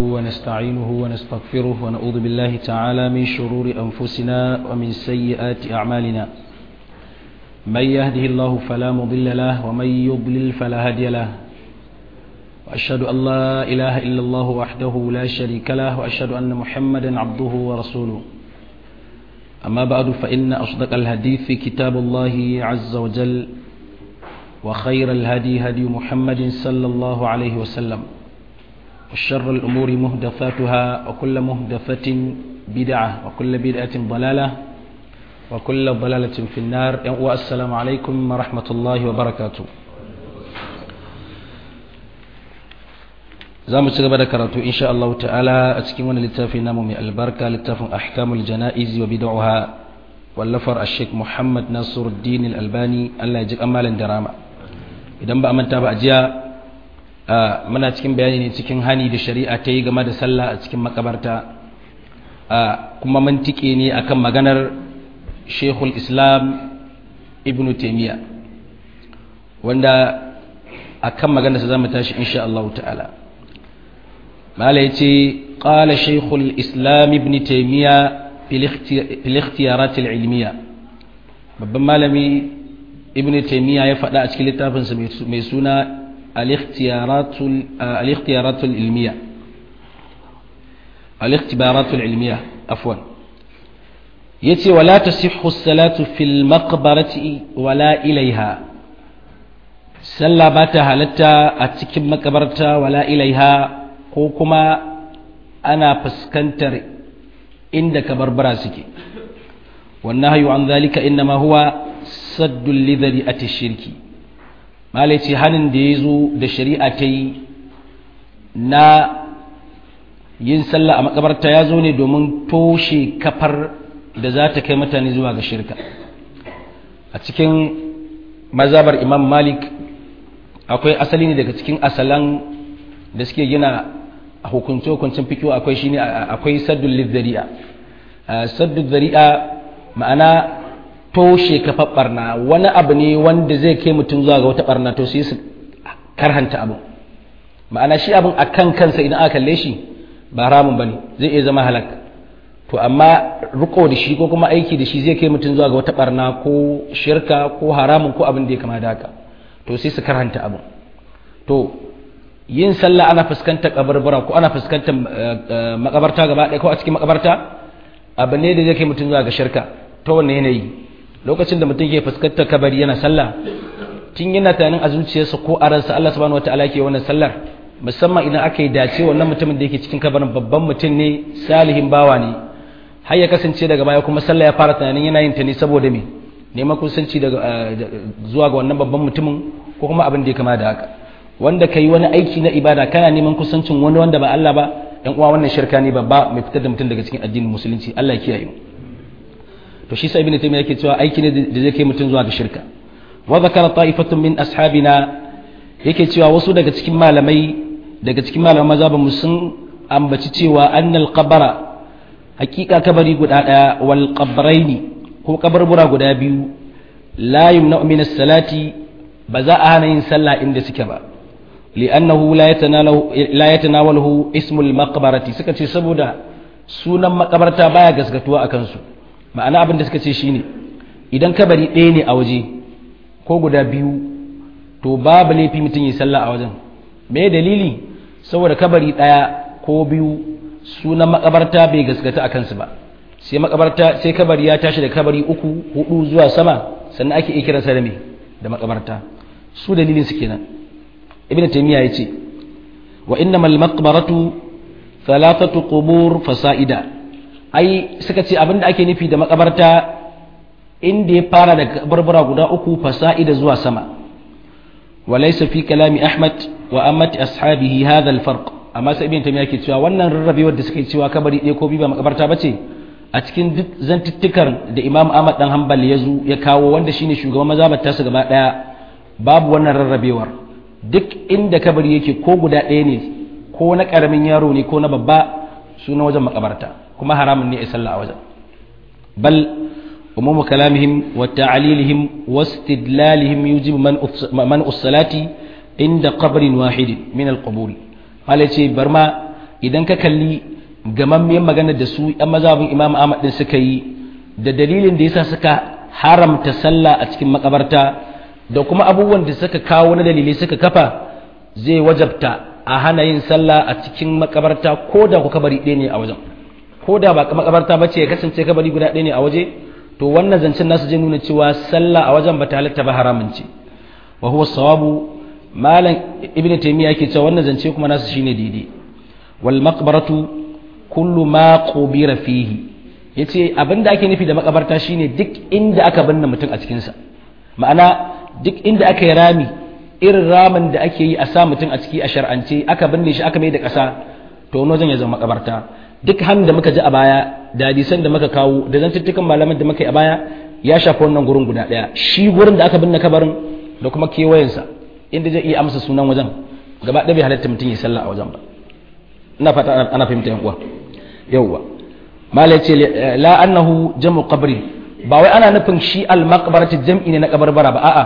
ونستعينه ونستغفره ونعوذ بالله تعالى من شرور أنفسنا ومن سيئات أعمالنا من يهده الله فلا مضل له ومن يضلل فلا هادي له وأشهد أن لا إله إلا الله وحده لا شريك له وأشهد أن محمدا عبده ورسوله أما بعد فإن أصدق الحديث كتاب الله عز وجل وخير الهدي هدي محمد صلى الله عليه وسلم وشر الأمور مهدفاتها وكل مهدفة بدعة وكل بدعة ضلالة وكل ضلالة في النار والسلام عليكم ورحمة الله وبركاته za mu ci gaba da karatu insha Allah ta'ala a cikin wani littafi namu mai albarka littafin ahkamul jana'iz wa bid'aha wallafar ash-sheikh Muhammad Nasiruddin al-Albani Allah ya ji kamalan da rama idan ba a manta ba a jiya muna cikin bayani ne cikin hani da shari'a ta yi game da sallah a cikin makabarta kuma mun tike ne akan maganar Sheikhul Islam Ibn Taymiyyah wanda akan maganar sa zamu tashi insha Allah ta'ala mala yace qala Sheikhul Islam Ibn Taymiyyah fil ikhtiyarat al-ilmiyya babban malami ibn taymiya ya faɗa a cikin littafinsa mai suna al-ikhtiyaratul ilmiya al-ikhtibaratul ilmiya afwan yace wala tasihhu as-salatu fil maqbarati wala ilaiha sallah ba ta halatta a cikin makabarta wala ilaiha ko kuma ana fuskantar inda kabarbara suke wannan hayu an zalika innama huwa saddun lidari a shirki malai ce hannun da ya zo da shari'a ta yi na yin sallah a makabarta ya zo ne domin toshe kafar da za ta kai mutane zuwa ga shirka a cikin mazabar imam malik akwai asali ne daga cikin asalan da suke gina a hukunce-hukuncin fikiyo akwai shine akwai saddun lidari'a saddun zari'a ma'ana toshe kafar barna wani abu ne wanda zai kai mutum zuwa ga wata barna to sai su karhanta abu ma'ana shi abin a kan kansa idan aka kalle shi ba haramun bane zai iya zama halak to amma riko da shi ko kuma aiki da shi zai kai mutum zuwa ga wata barna ko shirka ko haramun ko abin da ya kama da haka to sai su karhanta abu to yin sallah ana fuskantar kabarbara ko ana fuskantar makabarta gaba ɗaya ko a cikin makabarta abu ne da zai kai mutum zuwa ga shirka ta wannan yanayi lokacin da mutum ke fuskantar kabari yana sallah tun yana tunanin a zuciyarsa ko a ransa Allah subhanahu wataala ke wannan sallar musamman idan aka yi dace wannan mutumin da yake cikin kabarin babban mutum ne salihin bawa ne har ya kasance daga baya kuma sallah ya fara tunanin yana yin ta ne saboda me neman kusanci daga zuwa ga wannan babban mutumin ko kuma abin da ya kama da haka wanda kai wani aiki na ibada kana neman kusancin wani wanda ba Allah ba yan uwa wannan shirka ne babba mai fitar da mutum daga cikin addinin musulunci Allah ya kiyaye mu to shi sai ibn taymiya yake cewa aiki ne da zai kai mutum zuwa ga shirka wa zakara ta'ifatun min ashabina yake cewa wasu daga cikin malamai daga cikin malaman mazhabin sun ambaci cewa annal qabara hakika kabari guda daya wal qabraini ko kabarbura guda biyu la yumna'u min as-salati ba za a hana yin sallah inda suke ba li'annahu la yatanawalahu la yatanawalahu ismul maqbarati suka ce saboda sunan makabarta baya gaskatuwa akan su ma'ana abin da suka ce shine idan kabari ɗaya ne a waje ko guda biyu to babu laifi mutum yi sallah a wajen me dalili saboda kabari ɗaya ko biyu sunan makabarta bai gaskata a kansu ba sai makabarta sai kabari ya tashi da kabari uku hudu zuwa sama sannan ake iya kiransa da me da makabarta su dalilin su kenan ibnu taymiya yace wa innamal maqbaratu thalathatu qubur fasaida ai suka ce abinda ake nufi da makabarta inda ya fara da barbara guda uku fasa'ida zuwa sama walaysa fi kalami ahmad wa ammati ashabihi hadha alfarq amma sai ibn tamiya ke cewa wannan rarrabewar da suke cewa kabari ɗaya ko biyu ba makabarta bace a cikin duk zantuttukan da imam ahmad dan hanbal ya zo ya kawo wanda shine shugaban mazhabar tasu gaba daya babu wannan rarrabewar duk inda kabari yake ko guda ɗaya ne ko na karamin yaro ne ko na babba suna wajen makabarta kuma haramun ne a sallah a wajen bal umumu kalamihim wa ta'alilihim wa istidlalihim yujibu man ussalati inda qabrin wahidin min al-qubur ce bar ma idan ka kalli gamammiyar magana da su yan mazhabin imam ahmad din suka yi da dalilin da yasa suka haramta sallah a cikin makabarta da kuma abubuwan da suka kawo na dalilai suka kafa zai wajabta a hana yin sallah a cikin makabarta ko da ku kabari ɗaya ne a wajen ko da ba makabarta ba ce ya kasance kabari guda ɗaya ne a waje to wannan zancen nasu zai nuna cewa sallah a wajen ba ta halatta ba haramun ce wa huwa sawabu malam ibnu taymiya yake cewa wannan zance kuma nasu shine daidai wal maqbaratu kullu ma qubira fihi yace abinda ake nufi da makabarta shine duk inda aka binne mutum a cikin sa ma'ana duk inda aka yi rami irin ramin da ake yi a sa mutum a ciki a shar'ance aka binne shi aka mai da ƙasa to wani wajen ya zama makabarta duk hannun da muka ji a baya da hadisan da muka kawo da zantuttukan malaman da muka yi a baya ya shafi wannan gurin guda ɗaya shi gurin da aka binne kabarin da kuma kewayensa inda zai iya amsa sunan wajen gaba ɗaya bai halatta mutum ya sallah a wajen ba ina fata ana fahimta yan uwa yawwa mala ce la annahu jam'u qabri ba wai ana nufin shi al maqbarati jam'i ne na kabarbara ba a'a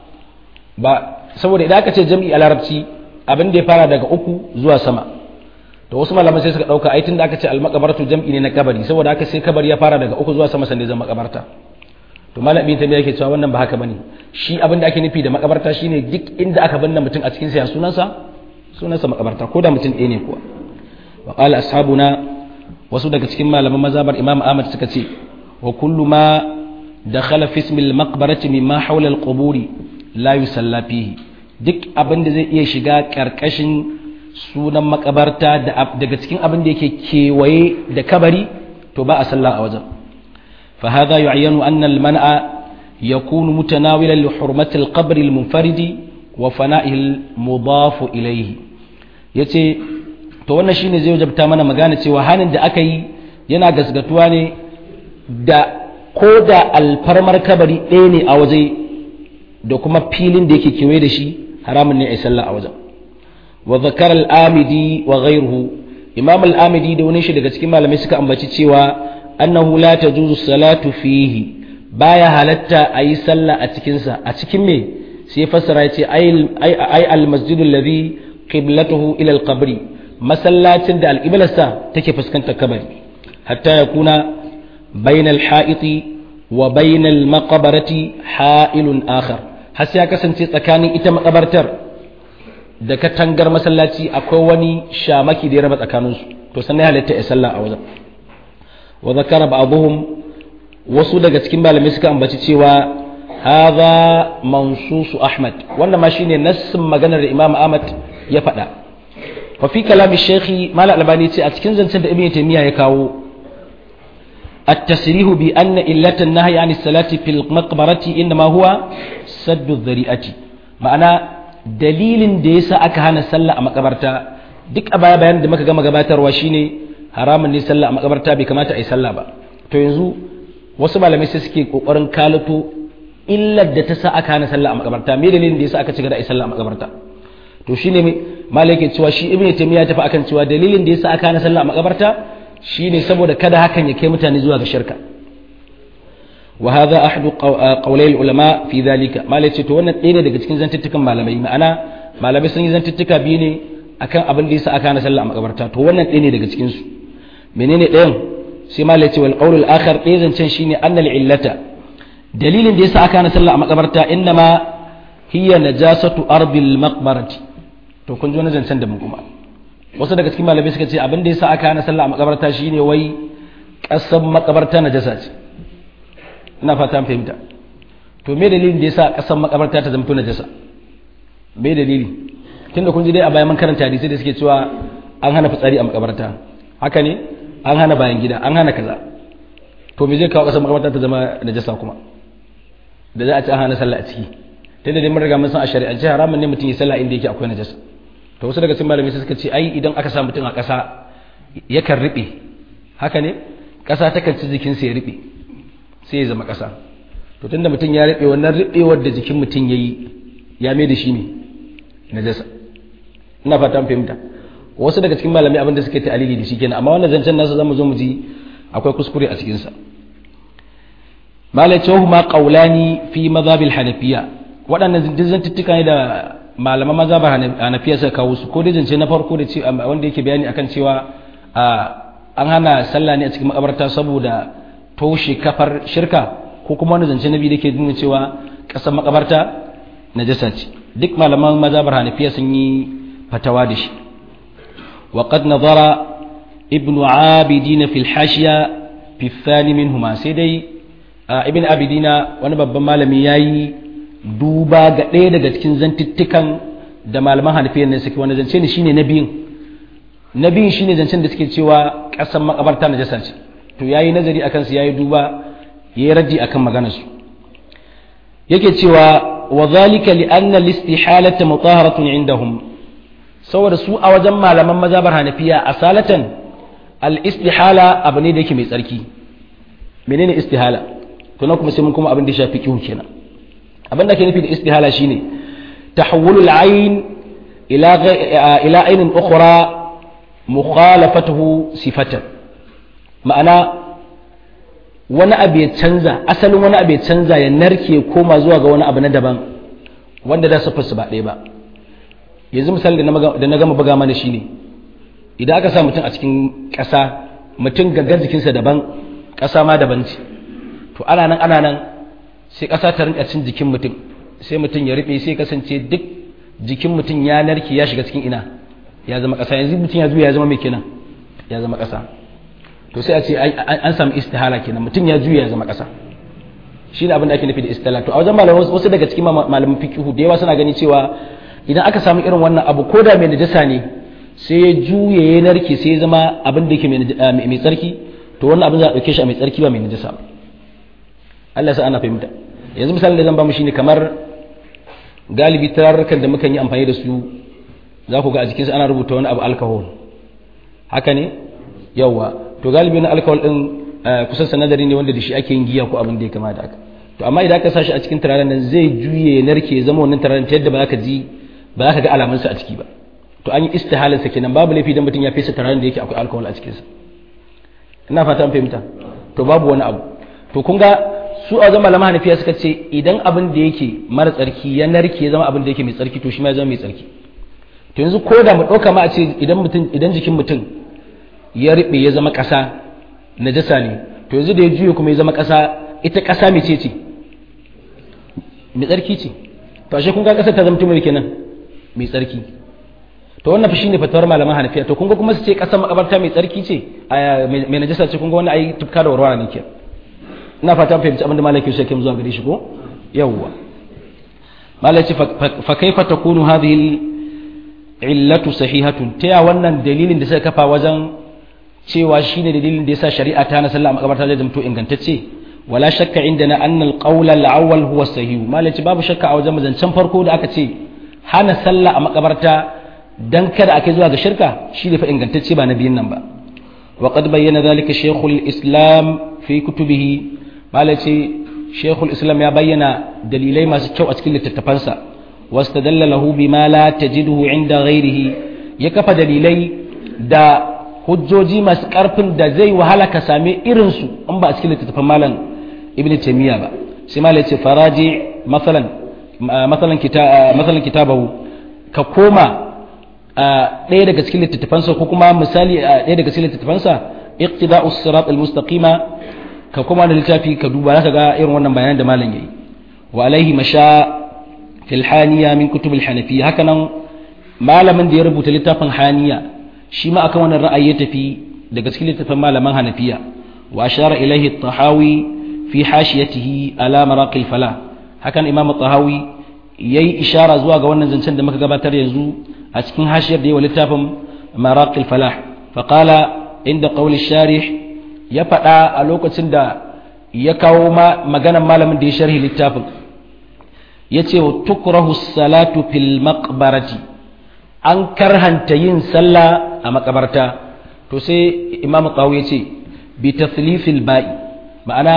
ba saboda idan aka ce jam'i a larabci abin da ya fara daga uku zuwa sama to wasu malaman sai suka dauka ai tunda aka ce al maqbaratu jam'i ne na kabari saboda haka sai kabari ya fara daga uku zuwa sama sannan zama makabarta to malam ibn tabiya yake cewa wannan ba haka bane shi abin da ake nufi da makabarta shine duk inda aka binne mutum a cikin sa ya sunansa sunansa makabarta ko da mutum ɗaya ne kuwa wa qala ashabuna wasu daga cikin malaman mazhabar imam ahmad suka ce wa kullu ma dakhala fi ismi al-maqbarati mimma hawla al-quburi la yusalla fihi duk abin da zai iya shiga karkashin sunan makabarta daga cikin abin da yake kewaye da kabari to ba a sallah a wajen fa hadha yu'ayyanu anna al-man'a yakunu mutanawilan li hurmati al-qabr al-munfarid wa fana'ihi al-mudaf ilayhi yace to wannan shine zai wajabta mana magana cewa hanin da aka yi yana gasgatuwa ne da ko da alfarmar kabari ɗaya ne a waje da kuma filin da yake kewaye da shi haramun ne a yi sallah a wajen wa zakar al-amidi wa ghayruhu imam al-amidi da wani shi daga cikin malamai suka ambaci cewa annahu la tajuzu salatu fihi baya halatta a yi sallah a cikin sa a cikin me sai fassara ya ce ay al-masjidu alladhi qiblatuhu ila al-qabri masallacin da al-qiblarsa take fuskantar kabari hatta yakuna bainal ha'iti wa bainal maqbarati ha'ilun akhar har sai ya kasance tsakanin ita makabartar da katangar masallaci akwai wani shamaki da ya raba tsakaninsu to sannan ya halatta ya sallah a wajen wa zakara ba'dhum wasu daga cikin malamai suka ambaci cewa hadha mansusu ahmad wannan ma shine nassin maganar da imam ahmad ya faɗa fa fi kalami shaykhi mal albani ce a cikin zancen da ibnu taymiya ya kawo التصريح بأن إلة النهي عن الصلاة في المقبرة إنما هو سد الذريعة معنى دليل ديسا أكهان سلا مقبرتا duk a baya bayan da muka gama gabatarwa shine haramun ne sallah a makabarta bai kamata a yi sallah ba to yanzu wasu malamai sai suke kokarin kalato illar da ta sa aka hana sallah a makabarta me dalilin da yasa aka ci gaba da yi sallah a makabarta to shine malai ke cewa shi ibnu taymiya tafi akan cewa dalilin da yasa aka hana sallah a makabarta shine saboda kada hakan ya kai mutane zuwa ga shirka wa hadha ahadu qawlai ulama fi dhalika malai ce to wannan ɗaya ne daga cikin zantuttukan malamai ma'ana malamai sun yi zantuttuka biyu ne akan abin da yasa aka hana sallah a makabarta to wannan ɗaya ne daga cikin su menene ɗayan sai malai ce wal qawlul akhar ɗaya zancen shine annal illata dalilin da yasa aka hana sallah a makabarta innama hiya najasatu ardil maqbarati to kun ji wani zancen da mun kuma wasu daga cikin malamai suka ce abin da yasa aka hana sallah a makabarta shine wai kasan makabarta najasa ce ina fata fahimta to me dalilin da yasa kasan makabarta ta zama najasa me dalili tunda kun ji dai a bayan mun karanta hadisi da suke cewa an hana fitsari a makabarta haka ne an hana bayan gida an hana kaza to me zai kawo kasan makabarta ta zama najasa kuma da za a ci an hana sallah a ciki tunda dai mun riga mun san a shari'ance haramun ne mutum ya sallah inda yake akwai najasa to wasu daga cikin malamai suka ce ai idan aka sa mutum a ƙasa yakan riɓe haka ne ƙasa takan ci jikinsa ya riɓe sai ya zama ƙasa to tunda mutum ya riɓe wannan riɓewar da jikin mutum ya yi ya mai da shi ne najasa ina fata fahimta wasu daga cikin malamai abinda suke ta alili da shi kenan amma wannan zancen nasu zamu zo mu ji akwai kuskure a cikinsa malai ce huma qaulani fi madhabil hanafiya waɗannan zantuttuka ne da malaman maza ba hanafiya suka kawo su ko dai zance na farko da ce wanda yake bayani akan cewa an hana sallah ne a cikin makabarta saboda toshe kafar shirka ko kuma wani zance na biyu da ke nuna cewa ƙasar makabarta najasa ce duk malaman maza ba hanafiya sun yi fatawa da shi wa qad nazara ibnu abidin fil hashiya fi thani minhuma sai dai ibn abidina wani babban malami yayi duba ga ɗaya daga cikin zantuttukan da malaman hanafiyar ne suke wani zance ne shine na biyun na biyun shine zancen da suke cewa ƙasar makabarta na jasa ce to yayi nazari akan su yayi duba yayi raddi akan maganar su yake cewa wa zalika li anna al-istihalata mutaharatun indahum saboda su a wajen malaman mazhabar hanafiya asalatan al-istihala abu ne da yake mai tsarki menene istihala to na kuma sai mun kuma abin da ya shafi kihu kenan abin da ke nufi da istihala shine tahawulul ayn ila ila aynin ukhra mukhalafatuhu sifatan ma'ana wani abu ya canza asalin wani abu ya canza ya narke koma zuwa ga wani abu na daban wanda da su ba ɗaya ba yanzu misali da na gama buga mana shine idan aka sa mutum a cikin ƙasa mutum gaggar jikinsa daban ƙasa ma daban ce to ana nan ana nan sai ƙasa ta rinka cin jikin mutum sai mutum ya rufe sai kasance duk jikin mutum ya narke ya shiga cikin ina ya zama ƙasa yanzu mutum ya juya ya zama mai kenan ya zama ƙasa to sai a ce an samu istihala kenan mutum ya juya ya zama ƙasa shi ne abin da ake nufi da istihala to a wajen malamai wasu daga cikin malaman fiqhu da yawa suna gani cewa idan aka samu irin wannan abu ko da mai najasa ne sai ya juye ya narke sai ya zama abin da yake mai tsarki to wannan abin za a ɗauke shi a mai tsarki ba mai najasa ba Allah sa ana fahimta yanzu misalin da zan ba mu shine kamar galibi tararrukan da muka yi amfani da su za ku ga a jikinsu ana rubuta wani abu alcohol haka ne yawa to galibi na alcohol din kusan sanadari ne wanda da shi ake yin giya ko abin da ya kama da haka to amma idan ka sashi a cikin turaren nan zai juye ya narke ya zama wannan turaren ta yadda ba za ka ji ba za ka ga alamansa a ciki ba to an yi istihalin sa kenan babu laifi idan mutum ya fesa turaren da yake akwai alcohol a cikinsa ina fata an fahimta to babu wani abu to kun ga su a zama lama hanafiya suka ce idan abin da yake mara tsarki ya narke ya zama abin da yake mai tsarki to shi ma ya zama mai tsarki to yanzu ko da mu ɗauka ma a ce idan mutum idan jikin mutum ya riɓe ya zama ƙasa najasa ne to yanzu da ya juye kuma ya zama ƙasa ita ƙasa mai ce ce mai tsarki ce to ashe kun ga ƙasar ta zama tumai kenan mai tsarki to wannan fa shine fatawar malaman hanafiya to kun ga kuma su ce ƙasar makabarta mai tsarki ce mai najasa ce kun ga wannan ai tufka da warwara ne ke ina fata fahimci abin da malaki shi zuwa gare shi ko yawwa malaki fa kaifa takunu hadhihi illatu sahihatun ta ya wannan dalilin da suka kafa wajen cewa shine dalilin da yasa shari'a ta na sallah a makabarta zai zamto ingantacce wala shakka indana anna al-qawl al-awwal huwa sahih malaki babu shakka a wajen mazancan farko da aka ce hana sallah a makabarta dan kada ake zuwa ga shirka shi ne fa ingantacce ba na biyun nan ba wa qad bayyana dhalika shaykhul islam fi kutubihi malaci shaykhul islam ya bayyana dalilai masu kyau a cikin littattafansa واستدل له بما لا تجده عند غيره ya kafa dalilai da hujjoji masu karfin da zai wahala ka same irinsu in ba a cikin littattafan malam ibn taymiya ba sai malam ce faraji masalan masalan kita masalan kitabahu ka koma ɗaya daga cikin littattafansa ko kuma misali ɗaya daga cikin littattafansa iqtida'us sirat al-mustaqima ka koma da littafi ka duba zaka ga irin wannan bayanan da malam yayi wa alaihi masha fil haniya min kutub al hanafiya haka nan malamin da ya rubuta littafin haniya shi ma akan wannan ra'ayi ya tafi daga cikin littafin malaman hanafiya wa ashara ilaihi at-tahawi fi hashiyatihi ala maraqil falah hakan imam at-tahawi yayi ishara zuwa ga wannan zancen da muka gabatar yanzu a cikin hashiyar da yawa littafin maraqil falah fa qala inda qawli sharih ya faɗa a lokacin da ya kawo maganan malamin da ya sharhi littafin ya ce wa tukrahu salatu fil maqbarati an karhanta yin sallah a makabarta to sai imam qawu ya ce bi tathlifil ba'i ma'ana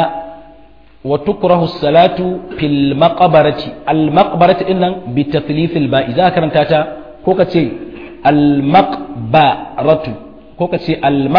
wa tukrahu salatu fil maqbarati al maqbarati dinnan bi tathlifil ba'i za ka karanta ta ko ka ce al maqbaratu ko ka ce al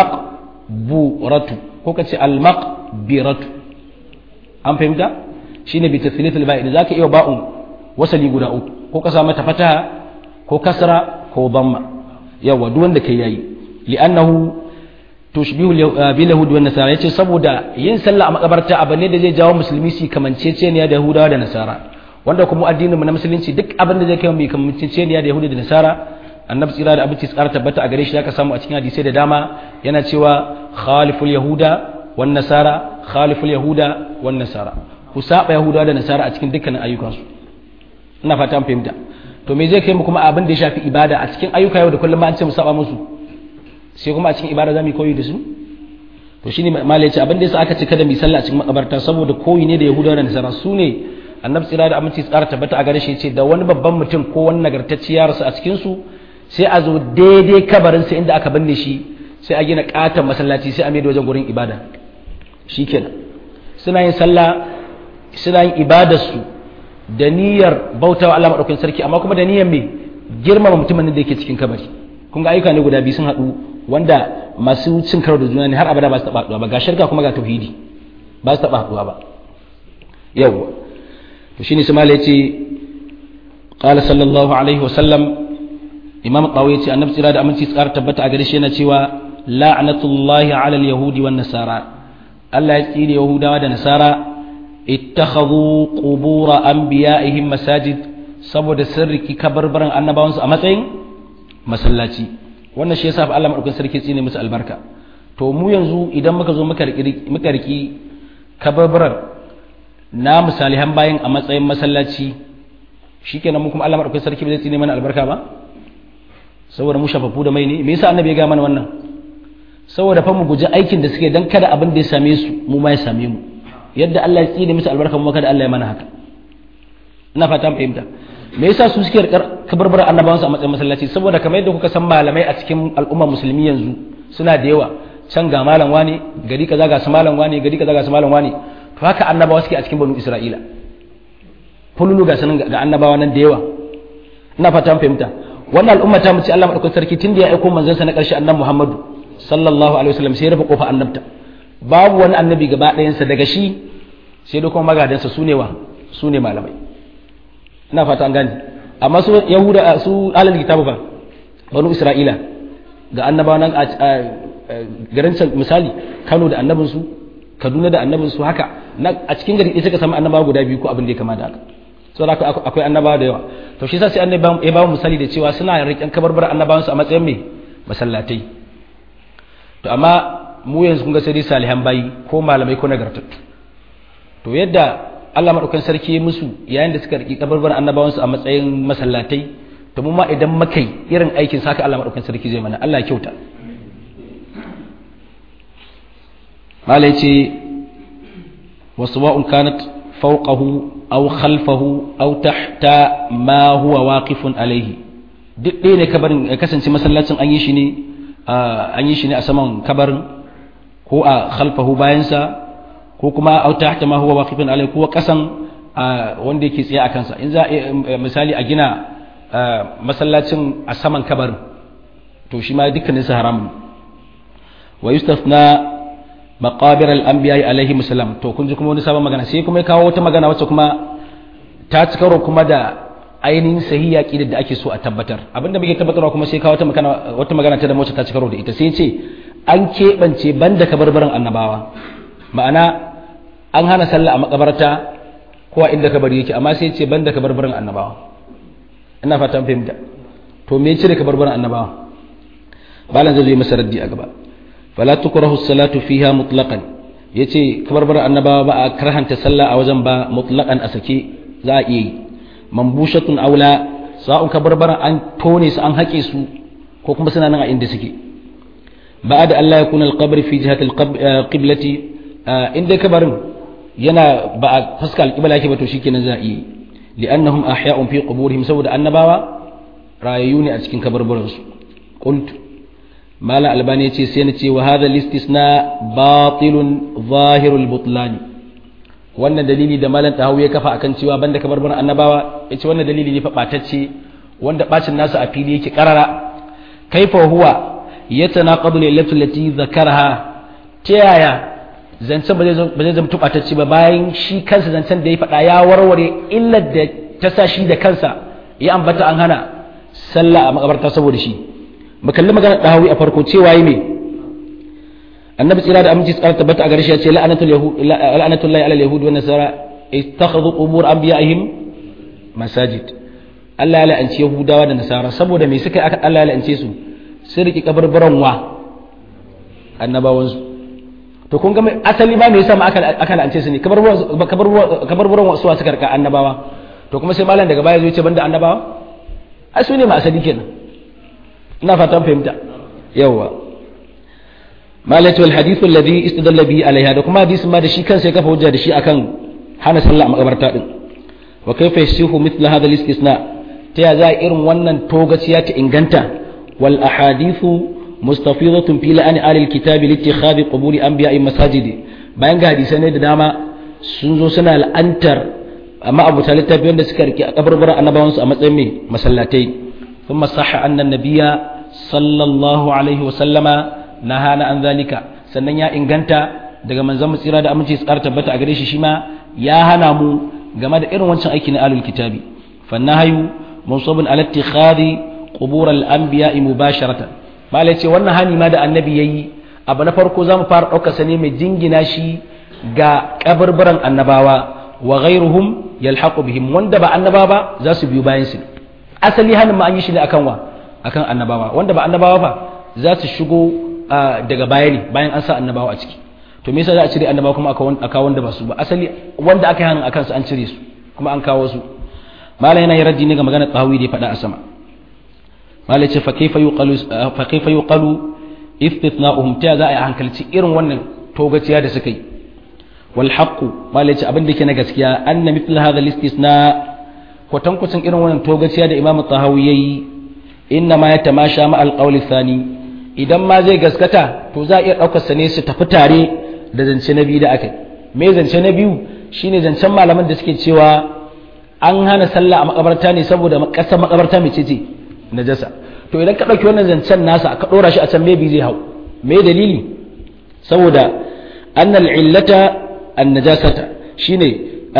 maqburatu ko ka ce al maqbiratu an fahimta shine bi tathlithil ba'i da zaka iya ba'un wasali guda uku ko ka sa mata fataha ko kasra ko damma yawa duk wanda kai yayi li'annahu tushbihu bil yahudi wan nasara yace saboda yin sallah a makabarta abu ne da zai jawo musulmi su kamanceceniya da yahudawa da nasara wanda kuma addinin mu na musulunci duk abin da zai kai mu kamanceceniya da yahudi da nasara annabi tsira da abinci tsara tabbata a gare shi zaka samu a cikin hadisai da dama yana cewa khaliful yahuda wan nasara khaliful yahuda wan nasara ku saba yahudawa da nasara a cikin dukkanin ayyukansu ina fata an fahimta to me zai kai mu kuma abin da ya shafi ibada a cikin ayyuka yau da kullum an ce mu saba musu sai kuma a cikin ibada za mu koyi da su to shine malai ya ce abin da yasa aka ce kada mu sallah a cikin makabarta saboda koyi ne da yahudawa da nasara su ne annabi tsira da aminci tsara tabbata a gare shi ce da wani babban mutum ko wani nagartacci ya rasu a cikin su sai a zo daidai kabarin sa inda aka binne shi sai a gina katon masallaci sai a mai da wajen gurin ibada shikenan suna yin sallah suna yin ibadar su da niyyar bautawa Allah madaukakin sarki amma kuma da niyyar me girmama mutumin da yake cikin kabari kun ga ayyuka ne guda biyu sun haɗu wanda masu cin karo da juna ne har abada ba su taɓa haɗuwa ba ga shirka kuma ga tauhidi ba su taɓa haɗuwa ba yawwa to shine su mala yace qala sallallahu alaihi wasallam imam qawi yace annabi tsira da aminci tsara tabbata a gare shi yana cewa la'natullahi ala al-yahudi wan nasara Allah ya tsire yahudawa da nasara ittakhadhu qubur anbiya'ihim masajid saboda sirriki kabarbaran annabawansu a matsayin masallaci wannan shi yasa fa Allah madaukakin sarki tsine musu albarka to mu yanzu idan muka zo muka riki muka riki kabarbaran na misalihan bayan a matsayin masallaci shikenan mu kuma Allah madaukakin sarki bai tsine mana albarka ba saboda mu shafafu da mai ne me yasa annabi ya ga mana wannan saboda fa mu guji aikin da suke dan kada abin da ya same su mu ma ya same mu yadda Allah ya tsine musu albarka mu kada Allah ya mana haka ina fata fahimta me yasa su suke kabarbar annabawansu a matsayin masallaci saboda kamar yadda kuka san malamai a cikin al'umma musulmi yanzu suna da yawa can ga malam wani gari kaza ga su malam wani gari kaza ga su malam wani to haka annabawa suke a cikin banu isra'ila fululu ga sanin ga annabawa nan da yawa ina fata fahimta wannan al'umma ta mu ce Allah madaukakin sarki tun da ya aiko manzon sa na karshe annabi Muhammadu sallallahu alaihi wasallam sai ya rufe kofa annabta babu wani annabi gaba ɗayansa daga shi sai da kuma magadansa su ne wa su ne malamai ina fata an gane amma su yahuda su alal kitabu fa banu isra'ila ga annabawa nan a garin misali kano da annabin su kaduna da annabin su haka a cikin gari ɗaya suka samu annabawa guda biyu ko abin da ya kama da haka so da akwai annabawa da yawa to shi yasa sai annabi ya ba mu misali da cewa suna riƙen kabarbar annabawan su a matsayin me masallatai to amma mu yanzu kun ga sai salihan bayi ko malamai ko nagartattu to yadda Allah maɗaukan sarki musu yayin da suka riƙi kabarbar annabawansu a matsayin masallatai to mu ma idan makai irin aikin saka Allah maɗaukan sarki zai mana Allah ya kyauta malai ce wasu wa'un kanat fawqahu aw khalfahu aw tahta ma huwa waqifun alaihi duk ɗaya ne kabarin ya kasance masallacin an yi shi ne an yi shi ne a saman kabarin ko a khalfahu bayansa ko kuma au tahta ma huwa waqifun alai ko kasan wanda yake tsaye a kansa in za misali a gina masallacin a saman kabarin to shi ma dukkanin su haram wa yustafna maqabir al-anbiya alaihi musallam to kun ji kuma wani sabon magana sai kuma ya kawo wata magana wacce kuma ta ci karo kuma da ainihin sahiya kidar da ake so a tabbatar abinda muke tabbatarwa kuma sai kawo wata magana wata magana ta da wacce ta ci karo da ita sai ce an keɓance banda kabarbaran annabawa ma'ana an hana sallah a makabarta ko a inda kabari yake amma sai ce banda kabarbaran annabawa ina fatan fahimta to me cire kabarbaran annabawa balan zai zo masa raddi a gaba fala tukrahu salatu fiha mutlaqan yace kabarbaran annabawa ba a karhanta sallah a wajen ba mutlaqan a sake za a iya yi mambushatun aula sa'un kabarbaran an tone su an haƙe su ko kuma suna nan a inda suke بعد أن لا يكون القبر في جهة القبلة إن دي كبر ينا بقى فسك القبلة كيف تشيك نزائي لأنهم أحياء في قبورهم سود النباوة رايوني أتكين كبر برنس قلت ما لا ألباني سينتي وهذا الاستثناء باطل ظاهر البطلان wannan dalili da malam tahawi ya kafa akan cewa banda kabarbaran annabawa yace wannan dalili ne fa batacce wanda bacin nasu a fili yake karara kaifa huwa yatanaqadu lillati allati zakaraha ta yaya zancen ba zai zama tubatacce ba bayan shi kansa zancen da ya faɗa ya warware illar da ta sa shi da kansa ya ambata an hana sallah a makabarta saboda shi mu kalli magana dahawi a farko cewa yi me annabi tsira da aminci tsara tabbata a gare shi ya ce la'anatul yahud la'anatullahi ala al-yahud wa nasara ittakhadhu qubur anbiya'ihim masajid Allah ya la'anci yahudawa da nasara saboda me suka aka Allah ya la'ance su sun riki kabarbaran wa annabawansu to kun ga asali ba me yasa ma aka aka la'ance su ne kabarbaran wasu suka rika annabawa to kuma sai malam daga baya zai ce banda annabawa ai su ne ma asali kenan ina fatan fahimta yawa malai wal hadithu alladhi istadalla bihi alaiha da kuma hadisin ma da shi kansa ya kafa hujja da shi akan hana sallah a makabarta din wa kaifa yasihu mithla hadha al-istisna ta ya za irin wannan togaciya ta inganta wal ahadithu mustafidatun fi la'ani alil kitabi li ittikhadhi quburi anbiya'i masajid bayan ga hadisai ne da dama sun zo suna la'antar amma abu ta littafi wanda suka rike a kabarbaran annabawansu a matsayin mai masallatai thumma sahha anna nabiyya sallallahu alaihi wa sallama nahana an zalika sannan ya inganta daga manzon tsira da aminci tsar tabbata a gare shi shima ya hana mu game da irin wancan aiki na alul kitabi fannahayu munsabun ala ittikhadi qubur al anbiya mubasharatan malai ce wannan hani ma da annabi yayi abu na farko zamu fara daukar sa ne mai jingina shi ga kabarbaran annabawa wa ghairuhum yalhaqu bihim wanda ba annabawa ba za su biyo bayan su asali hanin ma an yi shi ne akan wa akan annabawa wanda ba annabawa ba za su shigo daga baya ne bayan an sa annabawa a ciki to me yasa za a cire annabawa kuma aka wanda ba su ba asali wanda aka yi hanin akan su an cire su kuma an kawo su malai yana raddi ne ga magana tsawi da ya faɗa a sama malai ce fa kaifa yuqalu fa kaifa yuqalu istithna'uhum ta za a yi hankalci irin wannan togaciya da suka yi wal haqqu malai ce abin da yake na gaskiya anna mithl hadha al istisna kwatankwacin irin wannan togaciya da imam tahawi yayi inna ma yatamasha ma al qawl thani idan ma zai gaskata to za a iya daukar sa ne su tafi tare da zance na biyu da aka me zance na biyu shine zancen malaman da suke cewa an hana sallah a makabarta ne saboda kasar makabarta mai ce najasa to idan ka ɗauki wannan zancen nasa ka ɗora shi a can maybe zai hau me dalili saboda annal illata an najasata shine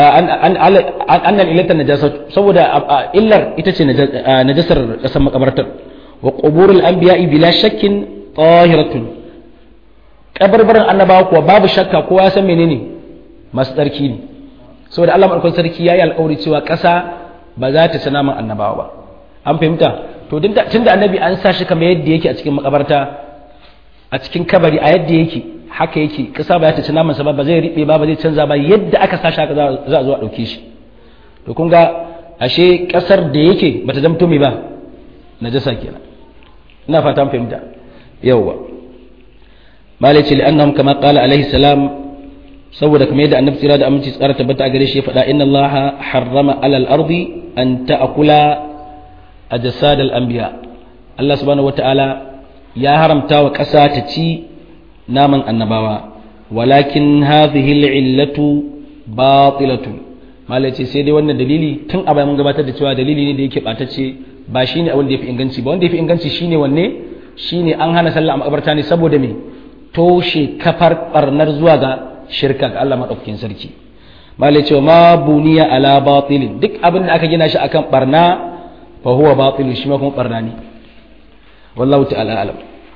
annal illata najasatu saboda illar ita ce najasar kasar makabartar wa quburul anbiya'i bila shakkin tahiratun kabarbaran annabawa kuwa babu shakka kowa ya san menene masu tsarki ne saboda Allah madaukakin sarki yayi alƙawari cewa ƙasa ba za ta ci naman annabawa ba an fahimta to tun da annabi an sa shi kamar yadda yake a cikin makabarta a cikin kabari a yadda yake haka yake ƙasa ba za ta ci naman sa ba ba zai riɓe ba ba zai canza ba yadda aka sa shi haka za a zo a ɗauke shi to kun ga ashe ƙasar da yake bata zamto mai ba najasa kenan ina fatan fahimta yawwa malai ce li'annahum kama qala alaihi salam saboda kamar yadda annabi tsira da aminci tsara tabbata a gare shi ya faɗa inna allaha harrama alal ardi an ta'kula ajsad al anbiya Allah subhanahu wataala ya haramta wa ƙasa ta ci naman annabawa walakin hadhihi al illatu batilatu malai ce sai dai wannan dalili tun a bayan mun gabatar da cewa dalili ne da yake batacce ba shine abin da yafi inganci ba wanda yafi inganci shine wanne shine an hana sallah a makabarta ne saboda me toshe kafar barnar zuwa ga shirka ga Allah maɗaukakin sarki malai cewa ma buniya ala batilin duk abin da aka gina shi akan barna fa huwa batilun shi ma kuma barna ne wallahu ta'ala alam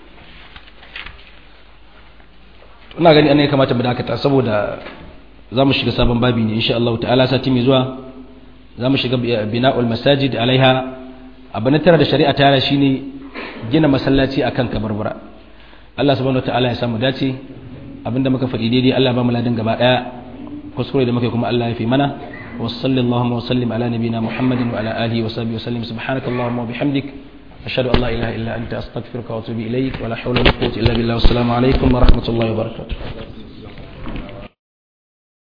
ina gani an ya kamata mu dakata saboda za mu shiga sabon babi ne insha Allah ta'ala sati mai zuwa za mu shiga bina'ul masajid alaiha abu na tara da shari'a ta shine gina masallaci akan kabarbura Allah subhanahu wa ta'ala ya samu dace abinda muka faɗi daidai Allah ba mu ladin gaba ɗaya kuskure da muka kuma Allah ya fi mana wa sallallahu wa sallim ala nabina Muhammadin wa ala alihi wa sahbihi wa sallim subhanaka allahumma wa bihamdik ashhadu an la ilaha illa anta astaghfiruka wa atubu ilaik wa la hawla wa la quwwata illa billah wassalamu alaikum wa rahmatullahi wa barakatuh